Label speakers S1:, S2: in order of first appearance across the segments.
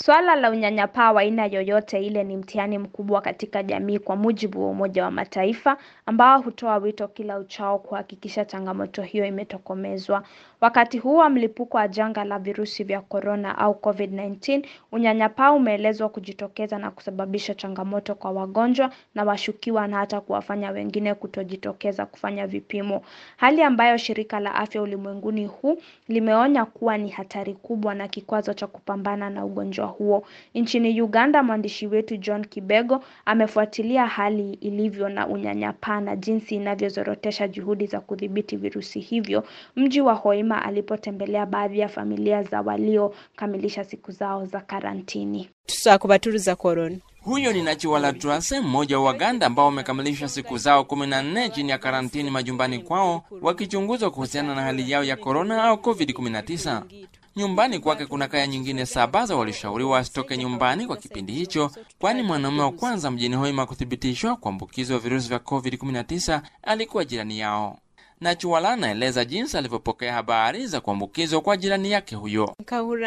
S1: Swala la unyanyapaa wa aina yoyote ile ni mtihani mkubwa katika jamii kwa mujibu wa Umoja wa Mataifa ambao hutoa wito kila uchao kuhakikisha changamoto hiyo imetokomezwa. Wakati huu wa mlipuko wa janga la virusi vya korona au COVID-19, unyanyapaa umeelezwa kujitokeza na kusababisha changamoto kwa wagonjwa na washukiwa na hata kuwafanya wengine kutojitokeza kufanya vipimo. Hali ambayo shirika la afya ulimwenguni huu limeonya kuwa ni hatari kubwa na kikwazo cha kupambana na ugonjwa huo. Nchini Uganda, mwandishi wetu John Kibego amefuatilia hali ilivyo na unyanyapaa na jinsi inavyozorotesha juhudi za kudhibiti virusi hivyo mji wa Hoima alipotembelea baadhi ya familia za waliokamilisha siku zao za karantini.
S2: tusakubatuliza korona
S3: Huyo ni Nachiwala Trase, mmoja wa Waganda ambao wamekamilisha siku zao kumi na nne chini ya karantini majumbani kwao wakichunguzwa kuhusiana na hali yao ya korona au COVID-19. Nyumbani kwake kuna kaya nyingine saba za walishauriwa wasitoke nyumbani kwa kipindi hicho, kwani mwanaume wa kwanza mjini Hoima kuthibitishwa kuambukizwa virusi vya COVID-19 alikuwa jirani yao. Nachiwala anaeleza jinsi alivyopokea habari za kuambukizwa kwa jirani yake huyo.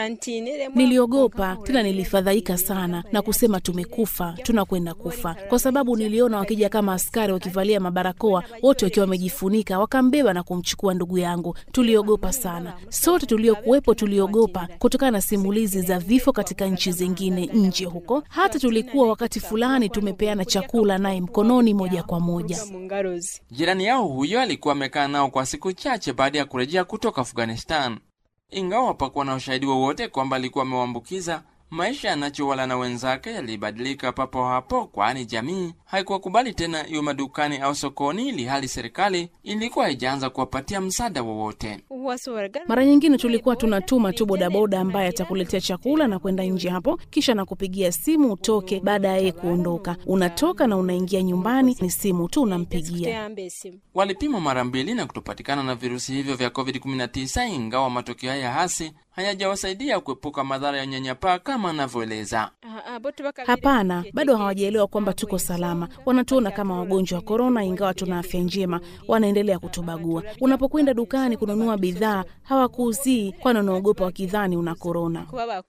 S4: Niliogopa tena nilifadhaika sana na kusema tumekufa, tunakwenda kufa, kwa sababu niliona wakija kama askari wakivalia mabarakoa, wote wakiwa wamejifunika, wakambeba na kumchukua ndugu yangu. Tuliogopa sana, sote tuliokuwepo tuliogopa, kutokana na simulizi za vifo katika nchi zingine nje huko. Hata tulikuwa wakati fulani tumepeana chakula naye mkononi moja kwa moja.
S3: Jirani yao huyo alikuwa amekaa nao kwa siku chache baada ya kurejea kutoka Afghanistan. Ingawa hapakuwa na ushahidi wowote kwamba alikuwa amewaambukiza, maisha ya Nachiwala na wenzake yalibadilika papo hapo, kwani jamii haikuwakubali tena iwe madukani au sokoni, ili hali serikali ilikuwa haijaanza kuwapatia msaada wowote.
S4: Mara nyingine tulikuwa tunatuma tu bodaboda ambaye atakuletea chakula na kwenda nje hapo, kisha nakupigia simu utoke. Baada ya yeye kuondoka, unatoka na unaingia nyumbani, ni simu tu unampigia.
S3: Walipimwa mara mbili na kutopatikana na virusi hivyo vya COVID-19, ingawa matokeo haya hasi hayajawasaidia kuepuka madhara ya unyanyapaa kama anavyoeleza.
S4: Hapana, bado hawajaelewa kwamba tuko salama. Wanatuona kama wagonjwa wa korona, ingawa tuna afya njema. Wanaendelea kutubagua. Unapokwenda dukani kununua bidhaa, hawakuuzii, kwani wanaogopa wakidhani una korona.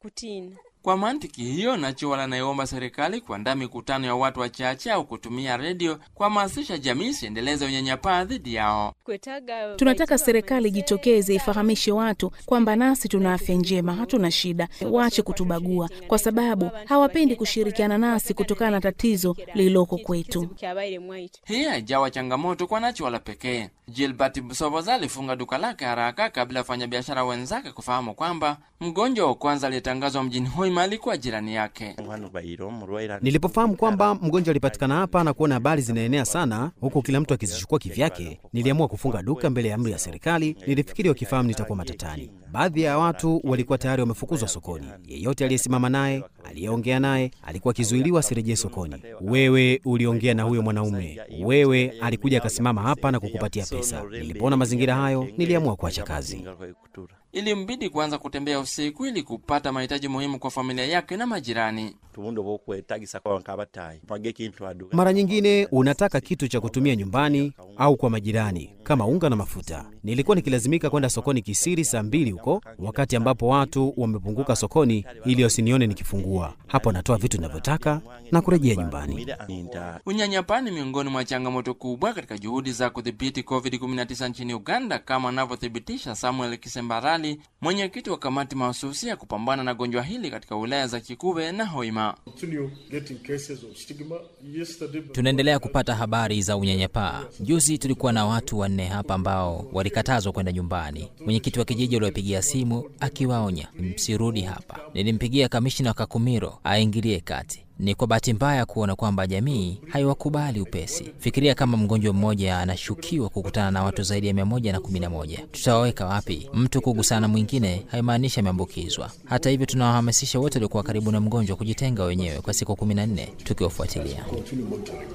S3: Kwa mantiki hiyo, Nachiwala anaiomba serikali kuandaa mikutano ya watu wachache au kutumia redio kuhamasisha jamii isiendeleze unyanyapaa dhidi yao.
S4: Tunataka serikali ijitokeze, ifahamishe watu kwamba nasi tuna afya njema, hatuna shida. Waache kutubagua, kwa sababu hawapendi kushirikiana nasi kutokana na tatizo lililoko kwetu.
S3: Hii haijawa changamoto kwa Nachiwala pekee. Gilbert Busoboza alifunga duka lake haraka kabla ya wafanyabiashara wenzake kufahamu kwamba mgonjwa wa kwanza aliyetangazwa mjini Hoima alikuwa jirani yake.
S5: Nilipofahamu kwamba mgonjwa alipatikana hapa na kuona habari zinaenea sana huku kila mtu akizichukua kivyake, niliamua kufunga duka mbele ya amri ya serikali. Nilifikiri wakifahamu nitakuwa matatani. Baadhi ya watu walikuwa tayari wamefukuzwa sokoni. Yeyote aliyesimama naye, aliyeongea naye, alikuwa akizuiliwa asirejee sokoni. Wewe uliongea na huyo mwanaume, wewe alikuja akasimama hapa na kukupatia pesa. Nilipoona mazingira hayo, niliamua kuacha kazi.
S3: Ilimbidi kuanza kutembea usiku ili kupata mahitaji muhimu kwa familia yake na majirani.
S5: Mara nyingine unataka kitu cha kutumia nyumbani au kwa majirani kama unga na mafuta. Nilikuwa nikilazimika kwenda sokoni kisiri saa mbili huko, wakati ambapo watu wamepunguka sokoni, ili wasinione nikifungua. Hapo natoa vitu ninavyotaka na kurejea nyumbani.
S3: Unyanyapaa ni miongoni mwa changamoto kubwa katika juhudi za kudhibiti COVID-19 nchini Uganda, kama anavyothibitisha Samuel Kisembarali, mwenyekiti wa kamati mahususi ya kupambana na gonjwa hili katika wilaya za Kikube na Hoima.
S6: Tunaendelea kupata habari za unyanyapaa. Juzi tulikuwa na watu wanne hapa ambao walikatazwa kwenda nyumbani. Mwenyekiti wa kijiji aliwapigia simu akiwaonya msirudi hapa. Nilimpigia kamishina wa Kakumiro aingilie kati. Ni kwa bahati mbaya kuona kwamba jamii haiwakubali upesi. Fikiria kama mgonjwa mmoja anashukiwa kukutana na watu zaidi ya mia moja na kumi na moja, tutawaweka wapi? Mtu kugusana na mwingine haimaanishi ameambukizwa. Hata hivyo, tunawahamasisha wote waliokuwa karibu na mgonjwa kujitenga wenyewe kwa siku kumi na nne tukiwafuatilia.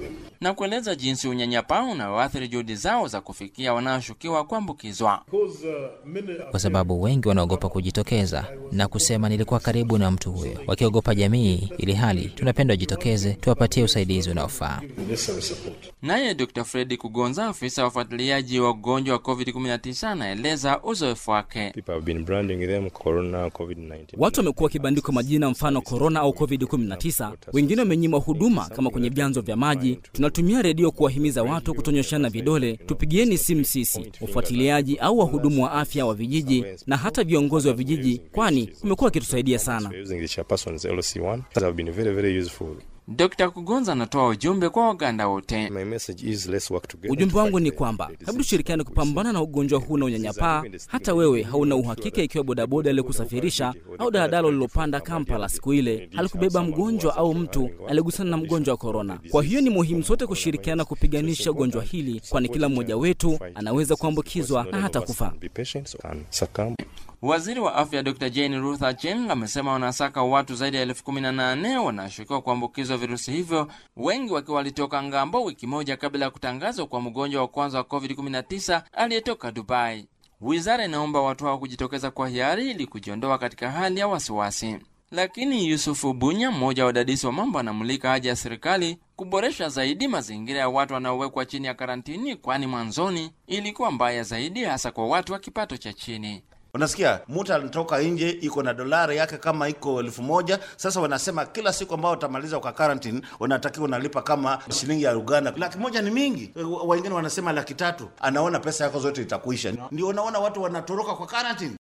S3: na kueleza jinsi unyanyapaa unaoathiri juhudi zao za kufikia wanaoshukiwa kuambukizwa.
S6: kwa sababu wengi wanaogopa kujitokeza na kusema nilikuwa karibu na mtu huyo, wakiogopa jamii, ili hali tunapenda wajitokeze, tuwapatie usaidizi unaofaa.
S3: Naye Dr Fredi Kugonza, afisa wa ufuatiliaji wa ugonjwa wa COVID-19, anaeleza uzoefu wake.
S7: People have been branding them corona, COVID-19.
S8: Watu wamekuwa wakibandikwa majina mfano korona au covid-19. Wengine wamenyimwa huduma kama kwenye vyanzo vya maji. Tunatumia redio kuwahimiza watu kutonyoshana vidole. Tupigieni simu sisi, wafuatiliaji au wahudumu wa afya wa vijiji na hata viongozi wa vijiji, kwani wamekuwa wakitusaidia sana.
S7: We're using the chairperson's LC1 that have been very, very useful.
S3: Dr Kugonza anatoa ujumbe kwa Waganda wote.
S7: My message is let's work together.
S8: Ujumbe
S7: to
S8: wangu
S7: fight
S8: ni
S7: the-
S8: kwamba
S7: the
S8: hebu tushirikiane kupambana na ugonjwa huu na unyanyapaa. Hata wewe hauna uhakika ikiwa bodaboda aliyekusafirisha au daladala ulilopanda Kampala siku ile halikubeba mgonjwa au mtu aliyegusana na mgonjwa wa korona. Kwa hiyo ni muhimu sote kushirikiana kupiganisha ugonjwa hili, kwani kila mmoja wetu anaweza kuambukizwa na hata kufa.
S7: Be patient so can succumb.
S3: Waziri wa afya Dr Jane Ruth Acheng amesema wanasaka watu zaidi ya elfu kumi na nane wanashukiwa kuambukizwa virusi hivyo, wengi wakiwa walitoka ngambo wiki moja kabla ya kutangazwa kwa mgonjwa wa kwanza wa COVID-19 aliyetoka Dubai. Wizara inaomba watu hao kujitokeza kwa hiari ili kujiondoa katika hali ya wasiwasi. Lakini Yusufu Bunya, mmoja wa wadadisi wa mambo, anamulika haja ya serikali kuboresha zaidi mazingira ya watu wanaowekwa chini ya karantini, kwani mwanzoni ilikuwa mbaya zaidi, hasa kwa watu wa kipato cha chini.
S9: Unasikia, mtu anatoka nje iko na dolari yake kama iko elfu moja. Sasa wanasema kila siku ambao utamaliza kwa quarantine unatakiwa unalipa kama shilingi ya Uganda. Laki moja ni mingi, wengine wanasema laki tatu. Anaona pesa yako zote itakuisha. Ndio unaona watu wanatoroka kwa quarantine.